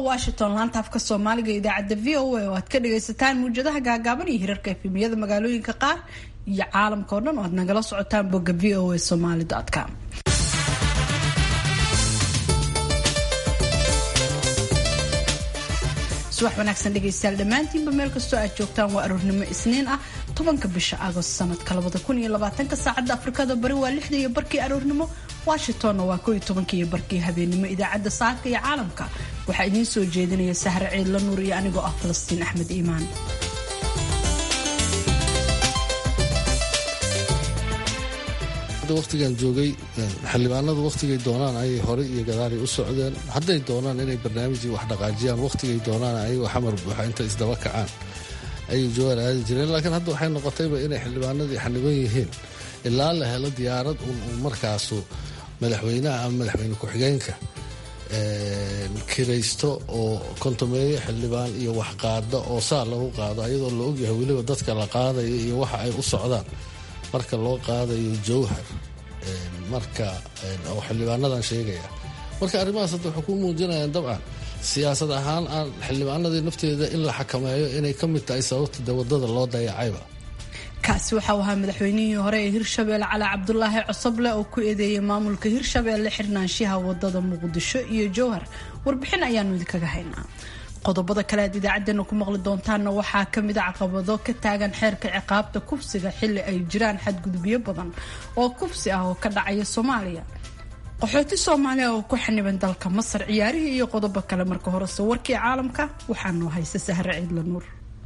washington laanta afka soomaaliga idaacadda v o a oo aad ka dhagaysataan muwjadaha gaagaaban iyo hirarka efemiyada magaalooyinka qaar iyo caalamka oo dhan oo aad nagala socotaan bogga v o a somaly com subax wanaagsan dhegaystayaal dhammaantiinba meel kastoo aad joogtaan waa aroornimo isniin ah tobanka bisha agost sanadka labada kun iyo labaatanka saacadda afrikada bari waa lixda iyo barkii aroornimo washingtonna waa koo iyo tobanka iyo barkii habeenimo idaacadda saaka iyo caalamka waxaa idiin soo jeedinaya sahre ciidla nuur iyo anigoo ah falastiin axmed iimaan waqtigan joogay xildhibaanadu wakhtigay doonaan ayay horey iyo gadaalay u socdeen hadday doonaan inay barnaamijii wax dhaqaajiyaan wakhtigay doonaan ayagoo xamar buuxa inta isdaba kacaan ayay jawaan aadi jireen laakiin hadda waxay noqotayba inay xildhibaanadii xaniban yihiin ilaa la helo diyaarad un markaasu madaxweynaha ama madaxweyne ku-xigeenka kiraysto oo kontomeeyo xildhibaan iyo waxqaada oo saa lagu qaado ayadoo la ogyahay weliba dadka la qaadayo iyo waxa ay u socdaan marka loo qaadayo jawhar marka oo xildhibaanadan sheegaya marka arrimahaas hadda waxay ku muujinayaan dabcan siyaasad ahaan aan xildhibaanadii nafteeda in la xakameeyo inay ka mid tahay sababta de wadada loo dayacayba kaasi waxau ahaa madaxweynihii hore ee hirshabeelle cali cabdulaahi cosoble oo ku eedeeyay maamulka hirshabeelle xirnaanshiha wadada muqdisho iyo jowhar warbixin ayaanu idinkaga haynaa qodobada kale aad idaacadeena ku maqli doontaanna waxaa kamid a caqabado ka taagan xeerka ciqaabta kufsiga xili ay jiraan xadgudubyo badan oo kufsi ah oo ka dhacaya soomaaliya qaxooti soomaaliya oo ku xaniban dalka masar ciyaarihii iyo qodobo kale marka horese warkii caalamka waxaanoo haysa sahre ciidla nuur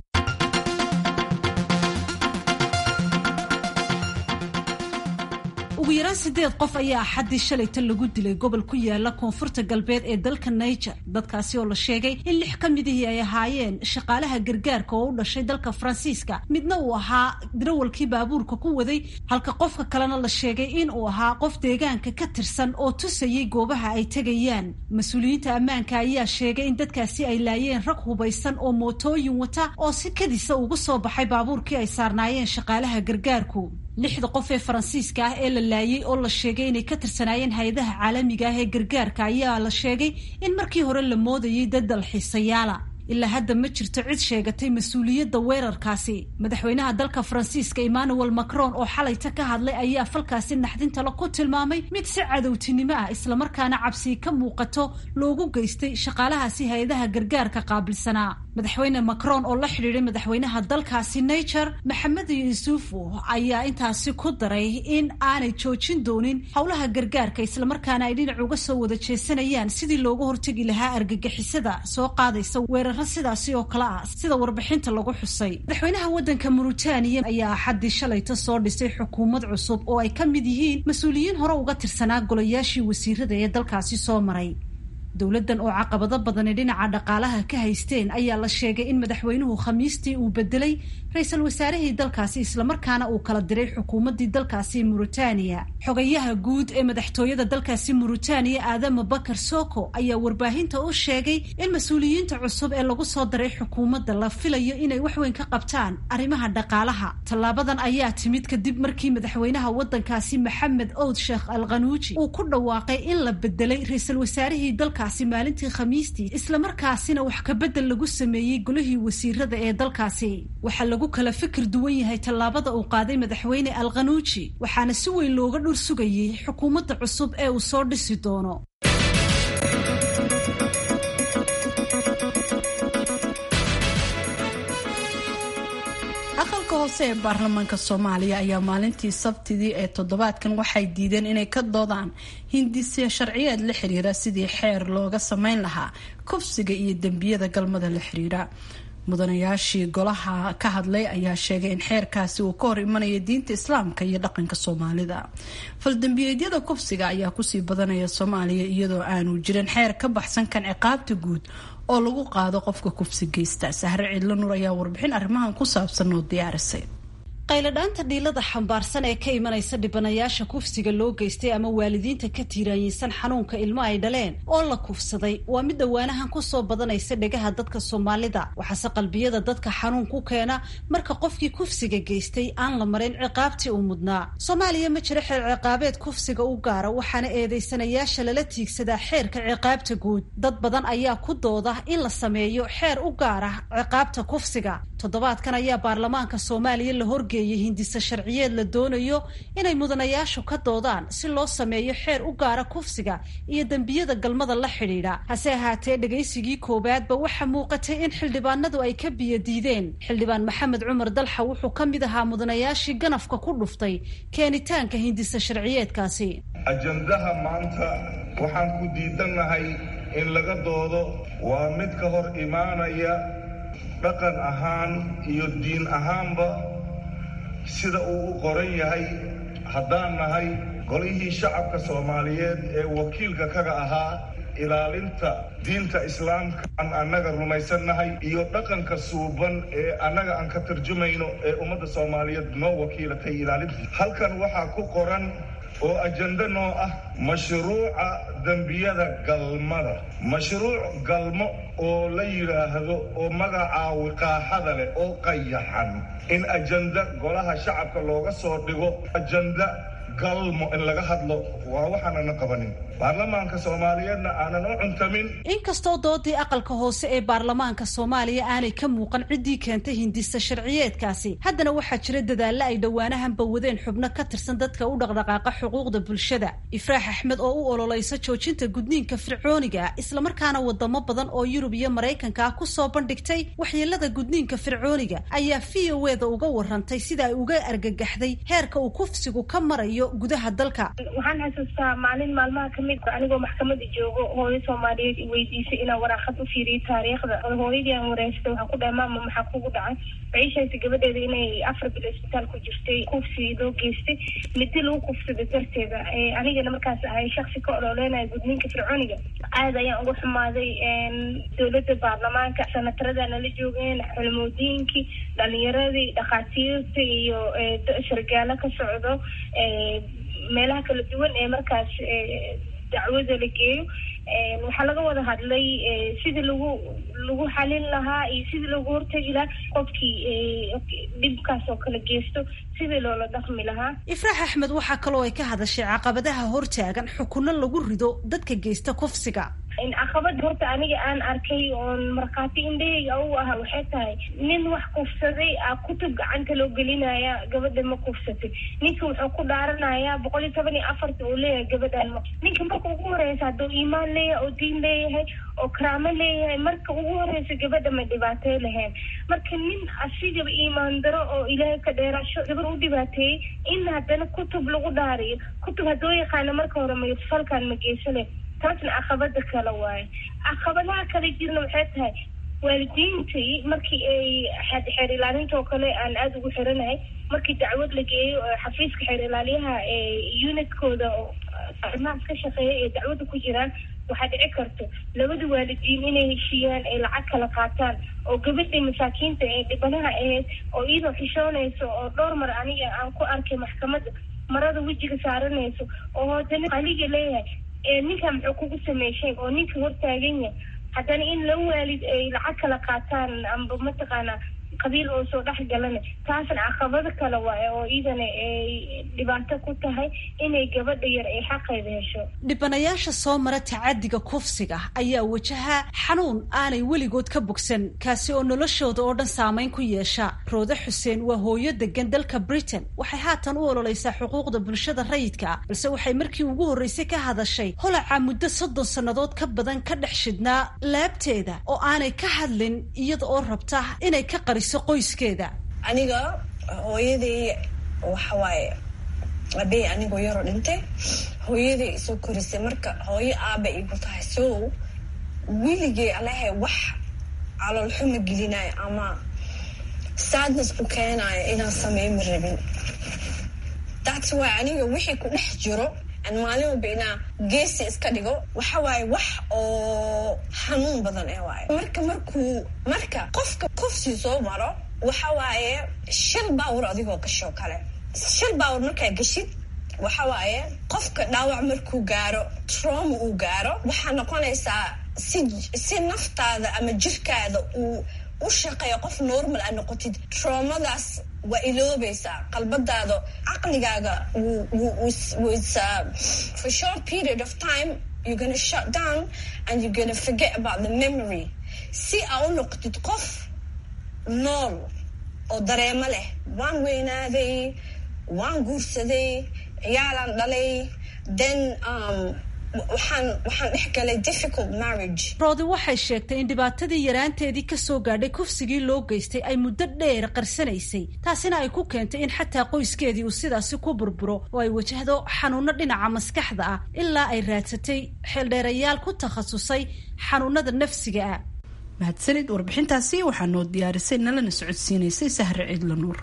ugu yaraan sideed qof ayaa axaddii shalayta lagu dilay gobol ku yaala koonfurta galbeed ee dalka niger dadkaasi oo la sheegay in lix ka midihii ay ahaayeen shaqaalaha gargaarka oo u dhashay dalka faransiiska midna uu ahaa darawalkii baabuurka ku waday halka qofka kalena la sheegay in uu ahaa qof deegaanka ka tirsan oo tusayay goobaha ay tegayaan mas-uuliyiinta ammaanka ayaa sheegay in dadkaasi ay laayeen rag hubaysan oo mootooyin wata oo si kadisa ugu soo baxay baabuurkii ay saarnaayeen shaqaalaha gargaarku lixda qof ee faransiiska ah ee la laayay oo la sheegay inay ka tirsanaayeen hay-adaha caalamiga ah ee gargaarka ayaa la sheegay in markii hore la moodayay dad dalxiisayaala ilaa hadda ma jirto cid sheegatay mas-uuliyadda weerarkaasi madaxweynaha dalka faransiiska emmanuel macron oo xalayta ka hadlay ayaa falkaasi naxdintale ku tilmaamay mid si cadowtinimo ah islamarkaana cabsii ka muuqato loogu geystay shaqaalahaasi hay-adaha gargaarka qaabilsanaa madaxweyne macron oo la xidhiiday madaxweynaha dalkaasi niger maxamed yuusufo ayaa intaasi ku daray in aanay joojin doonin howlaha gargaarka islamarkaana ay dhinac uga soo wada jeesanayaan sidii looga hortegi lahaa argagixisada soo qaadaysa weerar sidaasi oo kale ah sida warbixinta lagu xusay madaxweynaha waddanka muritaaniya ayaa axaddii shalayta soo dhisay xukuumad cusub oo ay ka mid yihiin mas-uuliyiin hore uga tirsanaa golayaashii wasiirada ee dalkaasi soo maray dowladdan oo caqabado badani dhinaca dhaqaalaha ka haysteen ayaa la sheegay in madaxweynuhu khamiistii uu bedelay ra-iisul wasaarihii dalkaasi islamarkaana uu kala diray xukuumaddii dalkaasi muritaaniya xogayaha guud ee madaxtooyada dalkaasi muritaaniya aadama bakar soko ayaa warbaahinta u sheegay in mas-uuliyiinta cusub ee lagu soo daray xukuumadda la filayo inay waxweyn ka qabtaan arrimaha dhaqaalaha tallaabadan ayaa timid kadib markii madaxweynaha waddankaasi maxamed owd sheekh al khanuuji uu ku dhawaaqay in la bedelay ra-iisul wasaarihii dalka maalintii khamiistii islamarkaasina wax kabedel lagu sameeyey golihii wasiirada ee dalkaasi waxaa lagu kala fikir duwan yahay tallaabada uu qaaday madaxweyne al khanuuji waxaana si weyn looga dhur sugayay xukuumadda cusub ee uu soo dhisi doono aqalka hoose ee baarlamaanka soomaaliya ayaa maalintii sabtidii ee toddobaadkan waxay diideen inay ka doodaan hindisya sharciyeed la xiriira sidii xeer looga sameyn lahaa kufsiga iyo dembiyada galmada la xiriira mudanayaashii golaha ka hadlay ayaa sheegay in xeerkaasi uu ka hor imanayo diinta islaamka iyo dhaqanka soomaalida faldambiyeedyada kufsiga ayaa kusii badanaya soomaaliya iyadoo aanu jirin xeer ka baxsan kan ciqaabta guud oo lagu qaado qofka kufsi geysta sahre ciidla nuur ayaa warbixin arrimahan ku saabsan oo diyaarisay qayladhaanta dhiilada xambaarsan ee ka imanaysa dhibanayaasha kufsiga loo geystay ama waalidiinta ka tiiraanyisan xanuunka ilmo ay dhaleen oo la kufsaday waa mid dhawaanahan kusoo badanaysa dhegaha dadka soomaalida waxaase qalbiyada dadka xanuun ku keena marka qofkii kufsiga geystay aan la marin ciqaabtii uu mudnaa soomaaliya ma jiro xeer ciqaabeed kufsiga u gaara waxaana eedeysanayaasha lala tiigsadaa xeerka ciqaabta guud dad badan ayaa ku dooda in la sameeyo xeer u gaara ciqaabta kufsiga toddobaadkan ayaa baarlamaanka soomaaliya la horgeeyay hindisa sharciyeed la doonayo inay mudanayaashu ka doodaan si loo sameeyo xeer u gaara kufsiga iyo dembiyada galmada la xidhiidha hase ahaatee dhegaysigii koowaadba waxaa muuqatay in xildhibaanadu ay ka biyo diideen xildhibaan maxamed cumar dalxa wuxuu ka mid ahaa mudanayaashii ganafka ku dhuftay keenitaanka hindisa sharciyeedkaasi ajandaha maanta waxaan ku diidannahay in laga doodo waa mid ka hor imaanaya dhaqan ahaan iyo diin ahaanba sida uu u qoran yahay haddaan nahay golihii shacabka soomaaliyeed ee wakiilka kaga ahaa ilaalinta diinta islaamka aan annaga rumaysannahay iyo dhaqanka suuban ee annaga aan ka tarjumayno ee ummadda soomaaliyeed noo wakiilatay ilaalinta halkan waxaa ku qoran oo ajando noo ah mashruuca dembiyada galmada mashruuc galmo oo la yidhaahdo oo magacaa wiqaaxada leh oo qayaxan in ajanda golaha shacabka looga soo dhigo ajanda galmo in laga hadlo waa waxaanana qabanin baarlamaanka soomaaliyeedna aanan u cuntamin inkastoo doodii aqalka hoose ee baarlamaanka soomaaliya aanay ka muuqan ciddii keentay hindisa sharciyeedkaasi haddana waxaa jira dadaalla ay dhowaanahanba wadeen xubno ka tirsan dadka u dhaqdhaqaaqa xuquuqda bulshada ifraax axmed oo u ololeysa joojinta gudniinka fircooniga islamarkaana wadamo badan oo yurub iyo maraykanka ah kusoo bandhigtay waxyeelada gudniinka fircooniga ayaa v o eda uga warantay sida ay uga argagaxday heerka uu kufsigu ka marayo gudaha dalka waxaan xasuustaa maalin maalmaha kamid anigoo maxkamada joogo hooyo soomaaliyeed i weydiisay inaan waraaqad u fiiriyo taariikhda hooyadii aan wareystay waxaan ku dhahay maama maxaa kugu dhacay waxay sheegtay gabadheeda inay afar bil isbitaal ku jirtay kufsi loo geystay midi lagu kufsaday darteeda anigana markaas ahay shaksi ka ololeynaya gudniinka fircooniga aad ayaan uga xumaaday dowladda baarlamaanka sanatarada nala joogeen xulmoodiyinkii dhalinyaradii dhakhaatiirta iyo sargaalo ka socdo meelaha kala duwan ee markaas dacwada la geeyo waxaa laga wada hadlay sidii lagu lagu xalin lahaa iyo sidii lagu hortegi lahaa qofkii dhibkaas oo kala geysto sidii loola dhaqmi lahaa ifraax axmed waxaa kaloo ay ka hadashay caqabadaha hortaagan xukuno lagu rido dadka geysta kufsiga caqabada horta aniga aan arkay oon markhaati indhahayga u aha waxay tahay nin wax kufsaday a kutub gacanta loo gelinaya gabadha ma kufsatay ninka wuxuu ku dhaaranayaa boqol iyo toban iyo afarta uu leeyahay gabadhaan ma ninka marka ugu horeysa hadduu iimaan leeyahay oo diin leeyahay oo karaamo leeyahay marka ugu horeysa gabadha ma dhibaatey lahayn marka nin asigaba iimaan daro oo ilaahay ka dheeraasho gabar u dhibaateeyey in haddana kutub lagu dhaariyo kutub hadduu yaqaana marka hore ma falkan ma geysale taasna caqabada kale waaye caqabadaha kale jirna waxay tahay waalidiintii markii ay xeer ilaalinta oo kale aan aada ugu xiranahay markii dacwad la geeyo xafiiska xeer ilaaliyaha unitkooda oo arrimahaas ka shaqeeya ee dacwadda ku jiraan waxaa dhici karto labada waalidiin inay heshiiyaan ay lacag kala qaataan oo gabadhii masaakiinta ee dhibanaha ahayd oo iyadoo xishoonayso oo dhowr mar aniga aan ku arkay maxkamadda marada wejiga saaranayso oo haddana aliga leeyahay ninka muxuu kugu sameyshay oo ninka hortaagan yahay haddana in la waalid ay lacag kala qaataan amba mataqaanaa qabiil oo soo dhex galana taasna caqabado kale waaye oo iidana ay dhibaato ku tahay inay gabadha yar ay xaqeeda hesho dhibanayaasha soo mara tacadiga kufsiga ayaa wajaha xanuun aanay weligood ka bogsan kaasi oo noloshooda oo dhan saameyn ku yeesha roode xuseen waa hooyo degan dalka britain waxay haatan u ololeysaa xuquuqda bulshada rayidka ah balse waxay markii ugu horreysay ka hadashay holaca muddo soddon sannadood ka badan ka dhex shidnaa laabteeda oo aanay ka hadlin iyada oo rabta inay ka qariso qoyskeeda aniga hooyaday waxawaaye abey anigoo yaroo dhintay hooyaday isoo korisay marka hooyo aaba igu tahay so weligay alehe wax caloolxuma gelinayo ama sadness ku keenayo inaan sameey ma rabin that's why aniga wixii ku dhex jiro aan maalin walba inaa geesi iska dhigo waxa waaye wax oo xanuun badan ee waayo marka markuu marka qofka kufsi soo maro waxa waaye shil baawur adigoo gashoo kale shil baawur markaa gashid waxa waaye qofka dhaawac markuu gaaro trauma uu gaaro waxaa noqonaysaa si si naftaada ama jirkaada uu u shaqeeya qof normal a noqotid traumadaas waa iloobaysaa qalbadaada caqligaaga for short period of time you're gonna shut down and you're gonna forget about the memory si aa u noqotid qof nool oo dareemo leh waan weynaaday waan guursaday ciyaalaan dhalay then um, waxaan waxaan dhex galay difficult marriage roodi waxay sheegtay in dhibaatadii yaraanteedii kasoo gaadhay kufsigii loo geystay ay muddo dheer qarsanaysay taasina ay ku keentay in xataa qoyskeedii uu sidaasi ku burburo oo ay wajahdo xanuuno dhinaca maskaxda ah ilaa ay raadsatay xeeldheerayaal ku takhasusay xanuunada nafsiga ah mahadsanid warbixintaasi waxaa noo diyaarisay nalana socodsiinaysay sahre ciidla nuur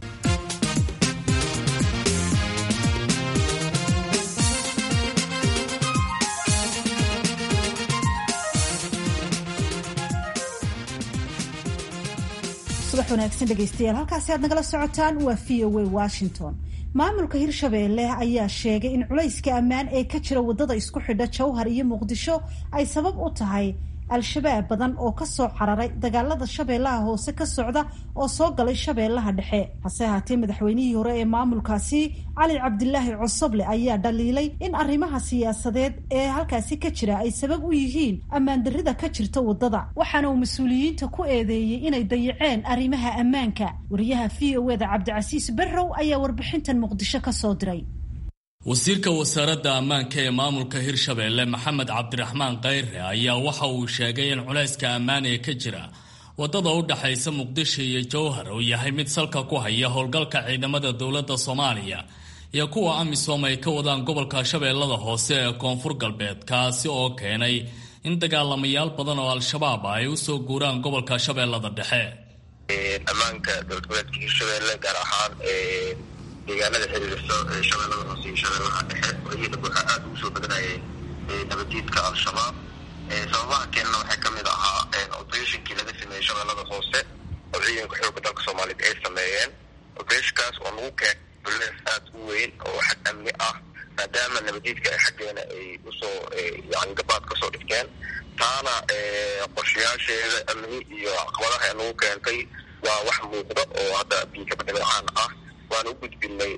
subax wanaagsan dhegaystayaal halkaasi aad nagala socotaan waa v o a washington maamulka hirshabeelle ayaa sheegay in culayska ammaan ee ka jira waddada isku xidha jowhar iyo muqdisho ay sabab u tahay al-shabaab badan oo kasoo cararay dagaalada shabeellaha hoose ka socda oo soo galay shabeellaha dhexe hase ahaatee madaxweynihii hore ee maamulkaasi cali cabdilaahi cosoble ayaa dhaliilay in arrimaha siyaasadeed ee halkaasi ka jira ay sabab u yihiin ammaandarrida ka jirta waddada waxaana uu mas-uuliyiinta ku eedeeyey inay dayaceen arrimaha ammaanka wariyaha v o eda cabdicasiis barrow ayaa warbixintan muqdisho ka soo diray wasiirka wasaaradda ammaanka ee maamulka hirshabeelle maxamed cabdiraxmaan kayre ayaa waxa uu sheegay in culayska ammaan ee ka jira waddada u dhaxaysa muqdisho iyo jowhar uu yahay mid salka ku haya howlgalka ciidamada dowladda soomaaliya iyo kuwa amisom ay ka wadaan gobolka shabeellada hoose ee koonfur galbeed kaasi oo keenay in dagaalamayaal badan oo al-shabaab ah ay usoo guuraan gobolka shabeellada dhexe ammaanka dowlad goboleedka hirshabeelle gaar ahaan deegaanada xiriirsa shabeellada hoose iyo shabeellaha dhexe wayada waxaa aada ugu soo badanayay nabadiidka al-shabaab sababaha keenana waxaa ka mid ahaa operatinkii laga sameeyey shabeellada hoose oo ciidanka xooga dalka soomaaliyeed ay sameeyeen operationkaas oo nagu keen bulees aada u weyn oo xag amni ah maadaama nabadiidka ay xaggeena ay usoo yani gabaad kasoo dhigteen taana qorshayaasheeda amni iyo caqabadaha ay nagu keentay waa wax muuqda oo hadda biikaba dhibacaan ah waan u gudbinay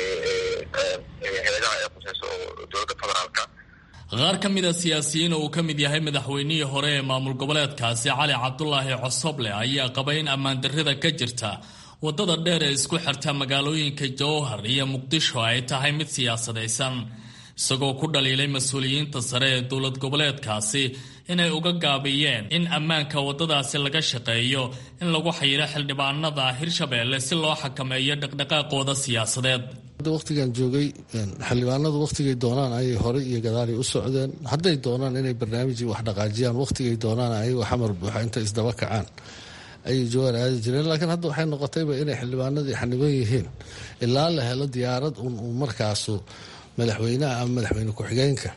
hay-adaha ee quseyso oo dowladda federaalka qaar ka mid a siyaasiyiin oo uu ka mid yahay madaxweynihii hore ee maamul goboleedkaasi cali cabdulaahi cosoble ayaa qabay in ammaandarrida ka jirta waddada dheer ee isku xirta magaalooyinka jowhar iyo muqdisho ay tahay mid siyaasadaysan isagoo ku dhaliilay mas-uuliyiinta sare ee dowlad goboleedkaasi inay uga gaabiyeen in ammaanka waddadaasi laga shaqeeyo in lagu xayiro xildhibaanada hirshabeelle si loo xakameeyo dhaqdhaqaaqooda siyaasadeed waqtigan joogay xildhibaanadu waqtigay doonaan ayay horey iyo gadaalay u socdeen hadday doonaan inay barnaamijii wax dhaqaajiyaan waqtigay doonaan ayagoo xamar buuxa intay isdaba kacaan ayay jawaan aadi jireen laakiin hadda waxay noqotayba inay xildhibaanadii xaniban yihiin ilaa la helo diyaarad un uu markaasu madaxweynaha ama madaxweyne ku-xigeenka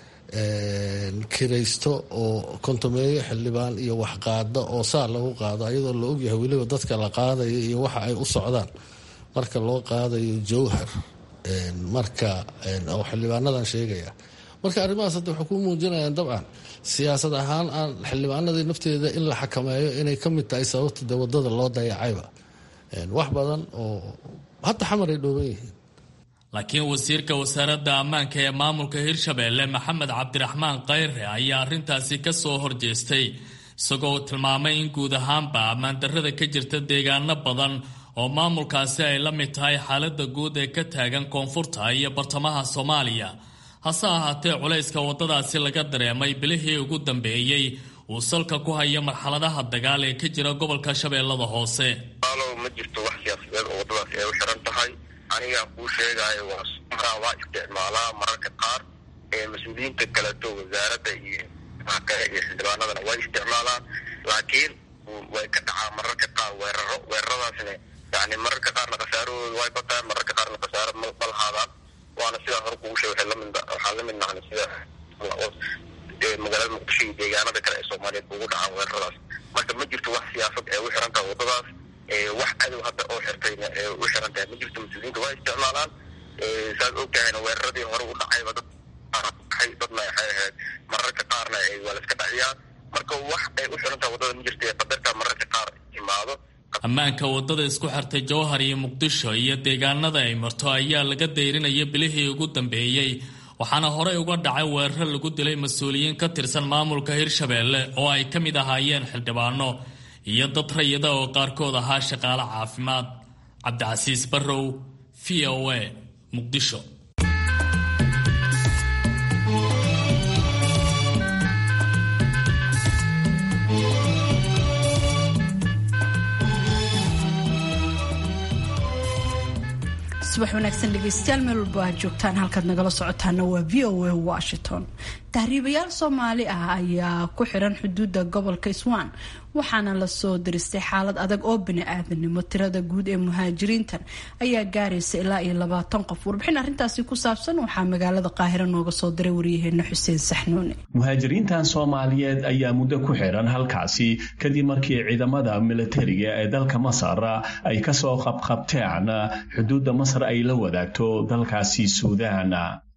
kiraysto oo kontomeeyo xildhibaan iyo waxqaada oo saa lagu qaado ayadoo la ogyahay weliba dadka la qaadaya iyo waxa ay u socdaan marka loo qaadayo jowhar marka oo xildhibaanadan sheegaya marka arrimahaas hadda waxay ku muujinayaan dabcan siyaasad ahaan aan xildhibaanadii nafteeda in la xakameeyo inay ka mid tahay sababta de wadada loo dayacayba wax badan oo hadda xamar ay dhooban yihiin laakiin wasiirka wasaaradda ammaanka ee maamulka hirshabeelle maxamed cabdiraxmaan kayre ayaa arrintaasi ka soo horjeestay isagoo tilmaamay in guud ahaanba ammaandarrada ka jirta deegaano badan oo maamulkaasi ay la mid tahay xaaladda guud ee ka taagan koonfurta iyo bartamaha soomaaliya hase ahaatee culayska waddadaasi laga dareemay bilihii ugu dambeeyey uu salka ku hayo marxaladaha dagaal ee ka jira gobolka shabeellada hoose alow ma jirto wax siyaasadeed oo waddadaasi ay u xiran tahay anigaa kuu sheegaayo waa sumaraa waa isticmaalaa mararka qaar ee mas-uuliyiinta kaleto wasaaradda iyo kale iyo xildhibaanadana way isticmaalaan laakiin way ka dhacaa mararka qaar weeraro weeraradaasna yani mararka qaarna khasaarahooda way bataan mararka qaarna khasaaro ma lahaadaan waana sidaa hore kugu sheeg waxaan la mid nahna sida magaalada muqdisho iyo deegaanada kale ee soomaaliyeed ugu dhacaan weeraradaas marka ma jirto wax siyaasad ee u xiran taha waddadaas wax cadow hadda oo xirtayna u xiran tahay ma jirto mas-uuliyiinta waa isticmaalaan saad og tahayna weeraradii hore u dhacayba dad ay dadna waxay ahayd mararka qaarna waa la iska dhaciyaa marka wax ay u xiran tahay waddada ma jirta qadarta mararka qaar imaado ammaanka waddada isku xirtay jowhar iyo muqdisho iyo deegaanada ay marto ayaa laga dayrinaya bilihii ugu dambeeyey waxaana horey uga dhacay weeraro lagu dilay mas-uuliyiin ka tirsan maamulka hirshabeelle oo ay ka mid ahaayeen xildhibaano iyo dad rayida oo qaarkood ahaa shaqaale caafimaad cabdicasiis barrow v o a muqdisho subax wanaagsan dhegeystayaal meel walba aad joogtaan halkaad nagala socotaana waa v o a washington tahriibayaal soomaali ah ayaa ku xiran xuduudda gobolka iswaan waxaana lasoo diristay xaalad adag oo bani-aadanimo tirada guud ee muhaajiriintan ayaa gaaraysa ilaa iyo labaatan qof warbixin arrintaasi ku saabsan waxaa magaalada qaahiro nooga soo diray waryaheena xuseen saxnuune muhaajiriintan soomaaliyeed ayaa muddo ku xiran halkaasi kadib markii ciidamada militariga ee dalka masar ay kasoo qabqabteen xuduudda masar ay la wadaagto dalkaasi suudaan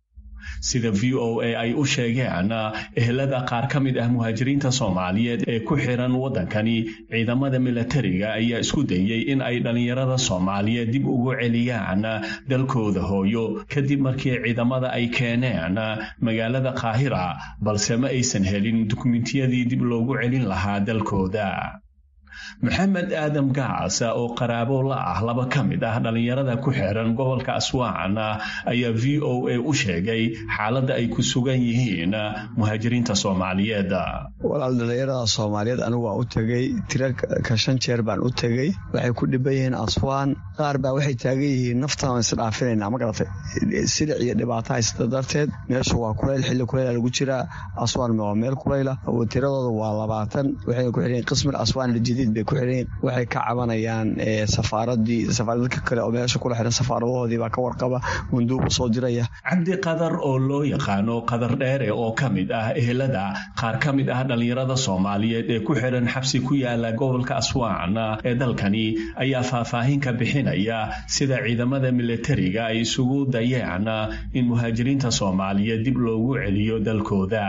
sida v o a ay u sheegeen ehelada qaar ka mid ah muhaajiriinta soomaaliyeed ee ku xiran waddankani ciidamada militariga ayaa isku dayey in ay dhallinyarada soomaaliyeed dib ugu celiyaan dalkooda hooyo kadib markii ciidamada ay keeneen magaalada qaahira balse ma aysan helin dukumentiyadii dib loogu celin lahaa dalkooda maxamed aadam gaas oo qaraabo la ah laba ka mid ah dhallinyarada ku xiran gobolka aswaan ayaa v o a u sheegay xaaladda ay ku sugan yihiin muhaajiriinta soomaaliyeed walaal dhallinyarada soomaaliyeed anigu waa u tegey tiro ka shan jeer baan u tegey waxay ku dhiban yihiin aswaan qaar baa waxay taagan yihiin naftaan isdhaafinayna ma garatay silic iyo dhibaato haysta darteed meeshu waa kulayl xilli kulayla lagu jiraa aswaan waa meel kulayla tiradooda waa labaatan waxay ku xiran qismil aswaan aljadiid bay ku xiran waxay ka cabanayaan safaaradii safaaradka kale oo meesha kula xiran safaaradahoodii baa ka warqaba munduubu soo diraya cabdi qadar oo loo yaqaano qadar dheere oo ka mid ah ehelada qaar ka mid ah dhallinyarada soomaaliyeed ee ku xiran xabsi ku yaala gobolka aswaan ee dalkani ayaa faahfaahin ka bixinaya sida ciidamada militariga ay isugu dayeen in muhaajiriinta soomaaliyeed dib loogu celiyo dalkooda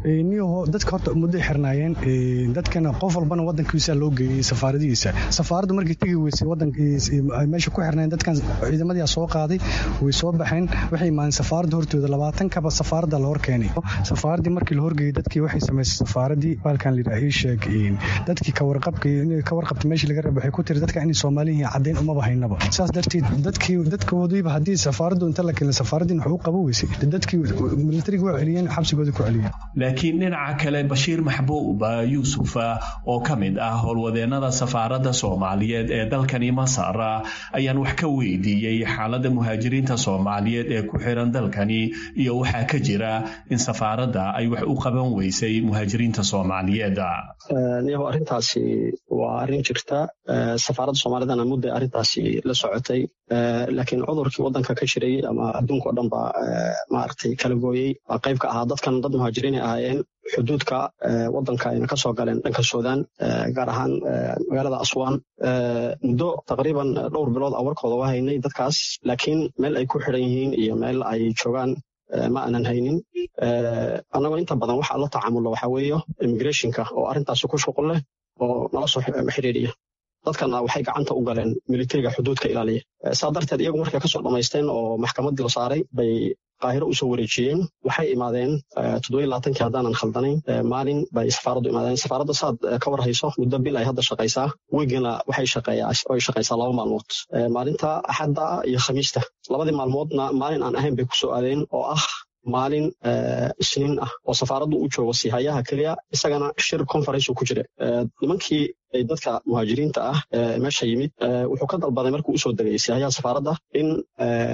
dadka horta mudday xirnaayeen dadkana qof walbana wadankiisa loo geeyey safaaradihiisa safaaraddu markay tegi weysay wadanmeesha ku xirnayn dadkan ciidamadii soo qaaday way soo baxeen waxay imaadeen safaaradda hortooda labaatan kaba safaaradda la hor keenay safaaraddii markii la horgeeyey dadkii waxay samaysay safaaradii baalkan la yidhaha ii sheeg dadkii kawarqabka ka warqabta meeshii laga raba waxay ku tiri dadka inay soomaali yihiin caddayn umaba haynaba saas darteed dadkii dadkoodiiba haddii safaaraddu inta la keenay safaaraddiin wax u qabo weysay dadkii militariga waa celiyeen xabsigooda ku celiyeen laakiin dhinaca kale bashiir maxbuub yuusuf oo ka mid ah howlwadeennada safaaradda soomaaliyeed ee dalkani masar ayaan wax ka weydiiyey xaaladda muhaajiriinta soomaaliyeed ee ku xiran dalkani iyo waxaa ka jira in safaaradda ay wax u qaban weysay muhaajiriinta soomaaliyeed niyahu arrintaasi waa arrin jirta safaaradda soomaalidana mudday arrintaasi la socotay laakiin cudurkii waddanka ka jiray ama adduunka o dhan baa maaragtay kala gooyey baa qayb ka ahaa dadkan dad muhaajiriinay ahaayeen xuduudka waddanka ayna ka soo galeen dhanka suudaan gaar ahaan magaalada aswaan muddo taqriiban dhowr bilood a warkooda waa haynay dadkaas laakiin meel ay ku xidhan yihiin iyo meel ay joogaan ma aanan haynin annagoo inta badan waxaa la tacaamulno waxaa weeyo immigrationka oo arrintaasi ku shuqul leh oo nala soo xidhiidhiya dadkana waxay gacanta u galeen militariga xuduudka ilaaliya saa darteed iyagu markay kasoo dhammaysteen oo maxkamaddii la saaray bay qaahiro usoo wareejiyeen waxay imaadeen toddobailaatankii haddaanan khaldanayn maalin bay safaaraddu imaadeen safaaradda saad ka war hayso muddo bil ay hadda shaqaysaa weygana waxay shaqeeyaoy shaqaysaa laba maalmood maalinta axadda iyo khamiista labadii maalmoodna maalin aan ahayn bay ku soo aadeen oo ah maalin isniin ah oo safaaraddu u joogo sihayaha keliya isagana shir conference ku jira nimankii dadka muhaajiriinta ah meesha yimid wuxuu ka dalbaday markuu usoo degay sihayaha safaaradda in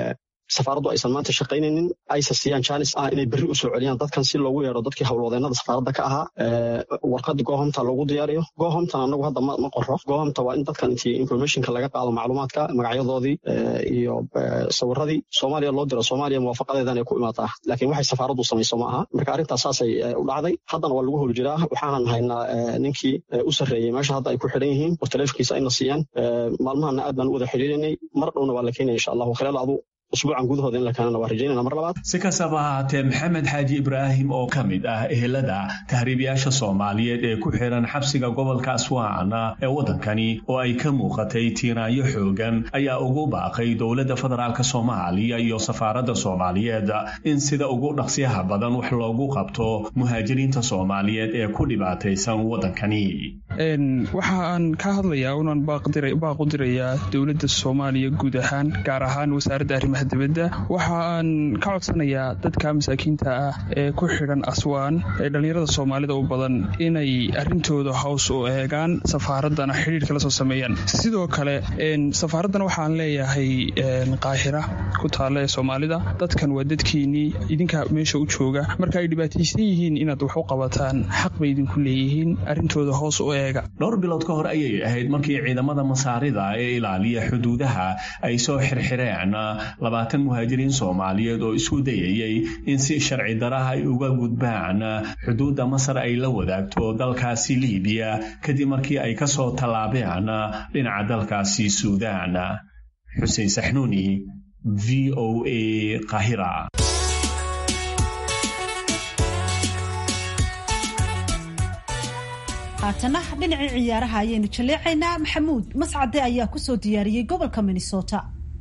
safaaraddu aysan maanta shaqaynaynin aysan siiyaan jaanis ah inay berri usoo celiyaan dadkan si loogu yeedho dadkii howlwadeenada safaaradda ka ahaa warqada gohomta loogu diyaariyo gohomtan anagu hadda ma qoro gohomta waa in dadkan intii informationka laga qaado macluumaadka magacyadoodii iyo sawiradii soomaaliya loo diro soomaaliya muwaafaqadeedan ay ku imaataa laakiin waxay safaaraddu samayso ma aha marka arrintaas saasay u dhacday haddana waa lagu hol jiraa waxaanan haynaa ninkii u sarreeyey meesha hadda ay ku xidhan yihiin oo taleefonkiisa ayna siiyaan maalmahana aad baan u wada xidhiirinay mar dhowna waa la keenaya insha allahu khilaal adu usbuucan gudahooda in la keenana waa rajaynana mar labaad si kastaba ahaatee maxamed xaaji ibraahim oo ka mid ah ehelada tahriibayaasha soomaaliyeed ee ku xiran xabsiga gobolka aswaan ee waddankani oo ay ka muuqatay tiiraanyo xoogan ayaa ugu baaqay dowladda federaalk soomaaliya iyo safaaradda soomaaliyeed in sida ugu dhaqsiyaha badan wax loogu qabto muhaajiriinta soomaaliyeed ee ku dhibaataysan waddankani waxa aan ka hadlayaa unaan baaq u dirayaa dowladda soomaaliya guud ahaan gaar ahaan wasaaradda arrimaha dibadda waxa aan ka codsanayaa dadka masaakiinta ah ee ku xidhan aswaan ee dhallinyarada soomaalida u badan inay arrintooda hows u eegaan safaaraddana xidhiirka la soo sameeyaan sidoo kale safaaraddana waxaan leeyahay qaahira ku taalla ee soomaalida dadkan waa dadkiinnii idinka meesha u jooga marka ay dhibaataysan yihiin inaad wax u qabataan xaq bay idinku leeyihiin arrintooda hoos u eega dhowr bilood ka hor ayay ahayd markii ciidamada masaarida ee ilaaliya xuduudaha ay soo xirxireen labaatan muhaajiriin soomaaliyeed oo isku dayayay in si sharci daraha ay uga gudbaan xuduudda masar ay la wadaagto dalkaasi liibiya kadib markii ay ka soo tallaabeen dhinaca dalkaasi suudaan xuseen saxnuuni v o a qahira haatana dhinacii ciyaaraha ayaynu jaleecaynaa maxamuud mascade ayaa kusoo diyaariyey gobolka minnesota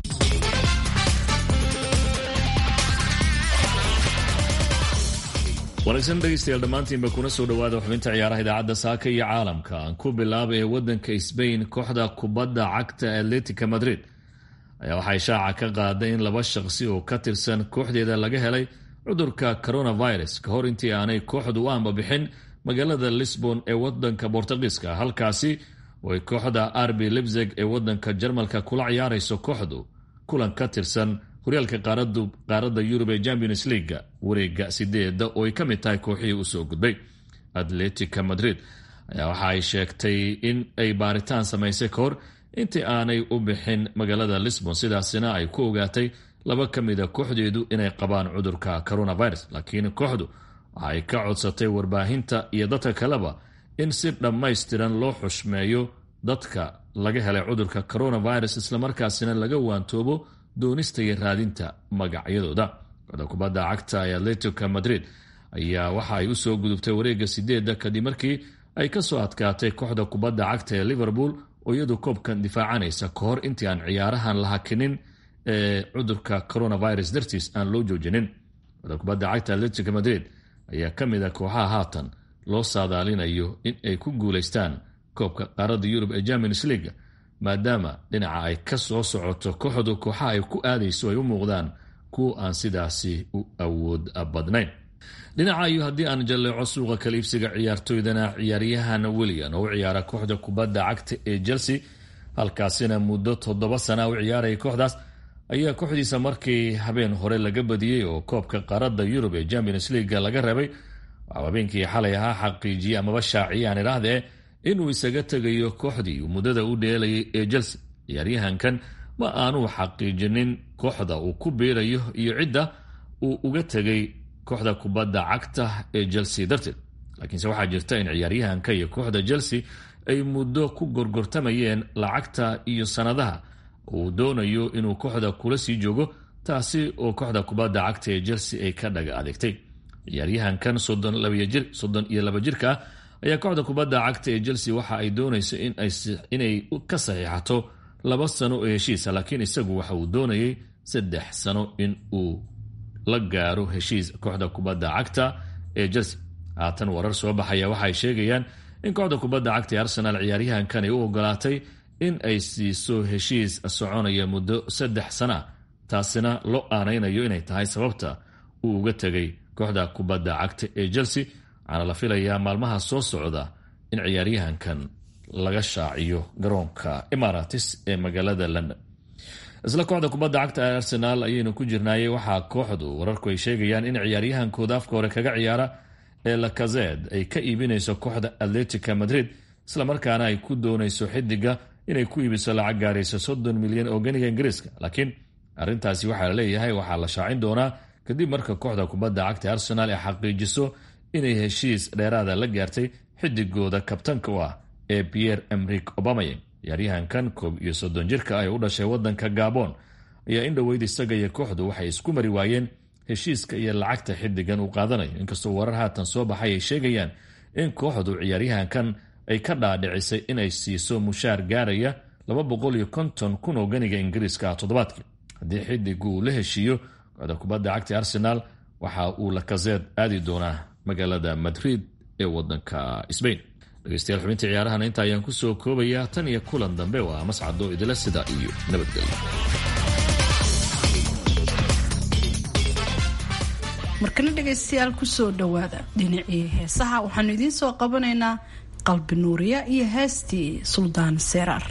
wanaagsan dhegeystayaal dhammaantiinba kuna soo dhawaada xubinta ciyaaraha idaacadda saaka iyo caalamka aan ku bilaabay ee waddanka sbain kooxda kubadda cagta atletica madrid ayaa waxay shaaca ka qaaday in laba shaqsi oo ka tirsan kooxdeeda laga helay cudurka coronavirus ka hor intii aanay kooxdu u ambabixin magaalada lisbon ee wadanka bortugiiska halkaasi oo ay kooxda arbi libzeg ee wadanka jarmalka kula ciyaarayso kooxdu kulan ka tirsan horyaalka qaaradda yurub ee champions leaga wareega sideeda oo ay ka mid tahay kooxihii usoo gudbay atletica madrid ayaa waxa ay sheegtay in ay baaritaan samaysay ka hor intii aanay u bixin magaalada lisbon sidaasina ay ku ogaatay laba ka mida kooxdeedu inay qabaan cudurka coronavirus laakiin kooxdu waxa ay ka codsatay warbaahinta iyo dadka kaleba in si dhammaystiran loo xushmeeyo dadka laga helay cudurka coronavirus islamarkaasina laga waantoobo doonista iyo raadinta magacyadooda kooxda kubadda cagta ee atletico madrid ayaa waxa ay usoo gudubtay wareega sideeda kadib markii ay kasoo adkaatay kooxda kubadda cagta ee liverpool oo iyadu koobkan difaacanaysa ka hor intii aan ciyaarahan la hakinin ee cudurka coronavirus dartiis aan loo joojinin kooxda kubadda cagta atletico madrid ayaa ka mid a kooxaha haatan loo saadaalinayo in ay ku guulaystaan koobka qaaradda yurub ee champions league maadaama dhinaca ay ka soo socoto kooxdu kooxaha ay ku aadayso ay u muuqdaan kuwa aan sidaasi u awood badnayn dhinaca iyo haddii aan jalleeco suuqa kaliibsiga ciyaartoydana ciyaaryahan william oo u ciyaara kooxda kubadda cagta ee chelsea halkaasina muddo toddoba sana u ciyaaraya kooxdaas ayaa kooxdiisa markii habeen hore laga badiyey oo koobka qaaradda yurub ee champions leaga laga reebay waxaa habeenkii xalay ahaa xaqiijiyey amaba shaaciyaan idhaahdee inuu isaga tegayo kooxdii uu muddada u dheelayay ee chelsea ciyaaryahankan ma aanuu xaqiijinin kooxda uu ku biirayo iyo cidda uu uga tegay kooxda kubadda cagta ee chelsea darteed laakiinse waxaa jirta in ciyaaryahanka iyo kooxda chelsea ay muddo ku gorgortamayeen lacagta iyo sanadaha uu doonayo inuu kooxda kula sii joogo taasi oo kooxda kubadda cagta ee chelsea ay ka dhaga adeegtay ciyaaryahankan soddon iyo laba jirka ah ayaa kooxda kubadda cagta ee chelsea waxa ay doonayso inay ka saxiixato laba sano oo heshiisa laakiin isagu waxa uu doonayay saddex sano in uu la gaaro heshiis kooxda kubadda cagta ee chelsea haatan warar soo baxaya waxaay sheegayaan in kooxda kubadda cagta ee arsenal ciyaaryahankan ay u ogolaatay in ay siiso heshiis soconaya muddo saddex sana taasina loo aanaynayo inay tahay sababta uu uga tegay kooxda kubadda cagta ee chelsea waxaana la filayaa maalmaha soo socda in ciyaaryahankan laga shaaciyo garoonka emaratis ee magaalada london isla kooxda kubadda cagta ee arsenaal ayaynu ku jirnaayey waxaa kooxdu wararku ay sheegayaan in ciyaaryahankooda afka hore kaga ciyaara ee lakazed ay ka iibinayso kooxda atletica madrid islamarkaana ay ku doonayso xidiga inay ku iibiso lacag gaaraysa soddon milyan oo ganiga ingiriiska laakiin arrintaasi waxaa la leeyahay waxaa la shaacin doonaa kadib marka kooxda kubadda cagta arsenaal ay xaqiijiso inay heshiis dheeraada la gaartay xidigooda kabtanka u ah ee pierre emrik obamaye ciyaaryahankan koob iyo soddon jirka ah ee u dhashay wadanka gabon ayaa in dhoweyd isaga iyo kooxdu waxay isku mari waayeen heshiiska iyo lacagta xidigan uu qaadanayo inkastoo warar haatan soo baxay ay sheegayaan in kooxdu ciyaaryahankan ay ka dhaadhicisay inay siiso mushaar gaaraya laba boqol iyo konton kun oo ganiga ingiriiska ah toddobaadkii haddii xidigu uu la heshiiyo kooxda kubadda cagta arsenaal waxa uu lakazeed aadi doonaa magaalada madrid ee wadanka sbain dhegeystayaal xubintii ciyaarahana inta ayaan kusoo koobayaa tan iyo kulan dambe waa mascado idila sida iyo nabadgelyo markana dhegaystayaal kusoo dhowaada dhinacii heesaha waxaanu idiin soo qabanaynaa qalbi nuuriya iyo heestii suldaan seeraar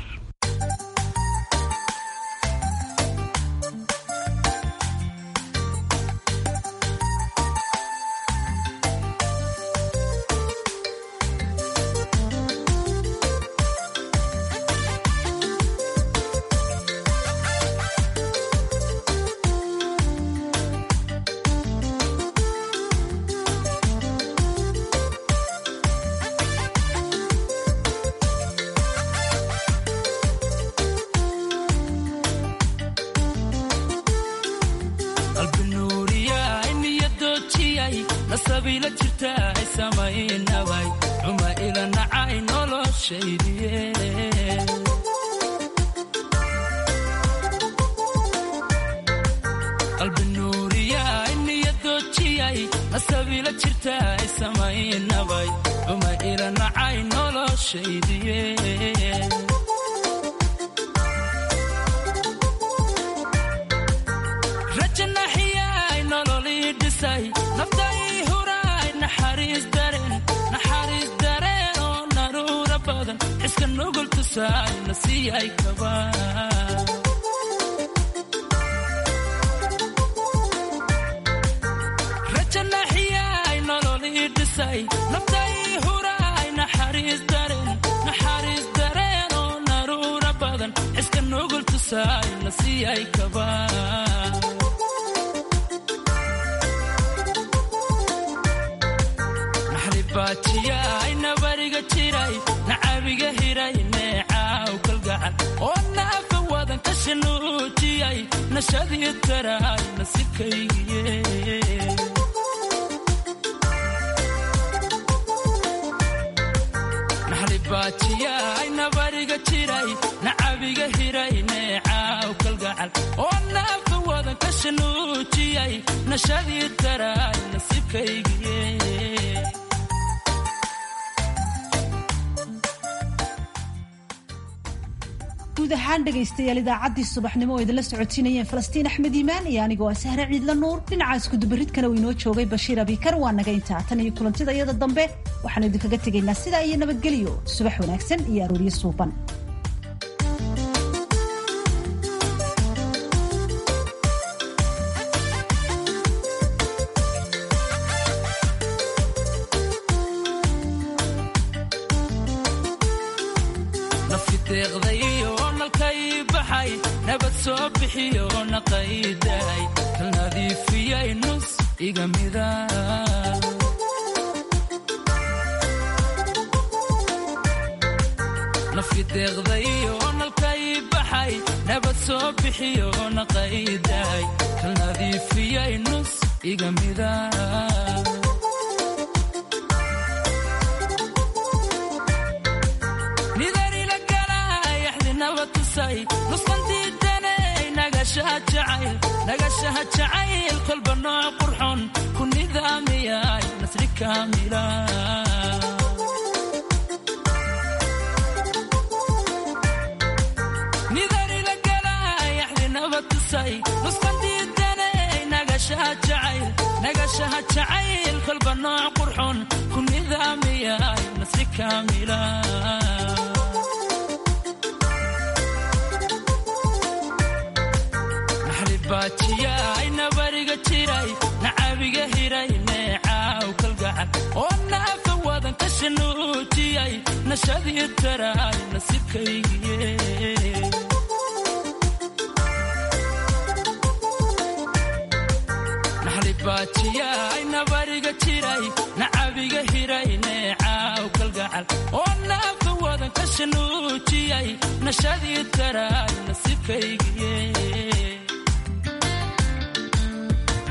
guud ahaan dhegaystayaal idaacaddii subaxnimo oo idinla socotiinayeen falastiin axmed iimaan iyo anigoo ah sahre ciidla nuur dhinaca iskudubaridkana uu inoo joogay bashiir abikar waa naga intaa tan iyo kulantida iyada dambe waxaanu idinkaga tegaynaa sidaa iyo nabadgelyo subax wanaagsan iyo arooryo suuban naxlibaajiyay nabariga jiray nacabiga hiray neecaw kalgacal oo naafa wadan ka shanuujiyay nashadii taraay nasiibkaygiye naxlibaajiyay nabariga jiray nacabiga hiray neecaw kalgacal oo naafa wadan ka shanuujiyay nashadii taraay nasiibkaygiye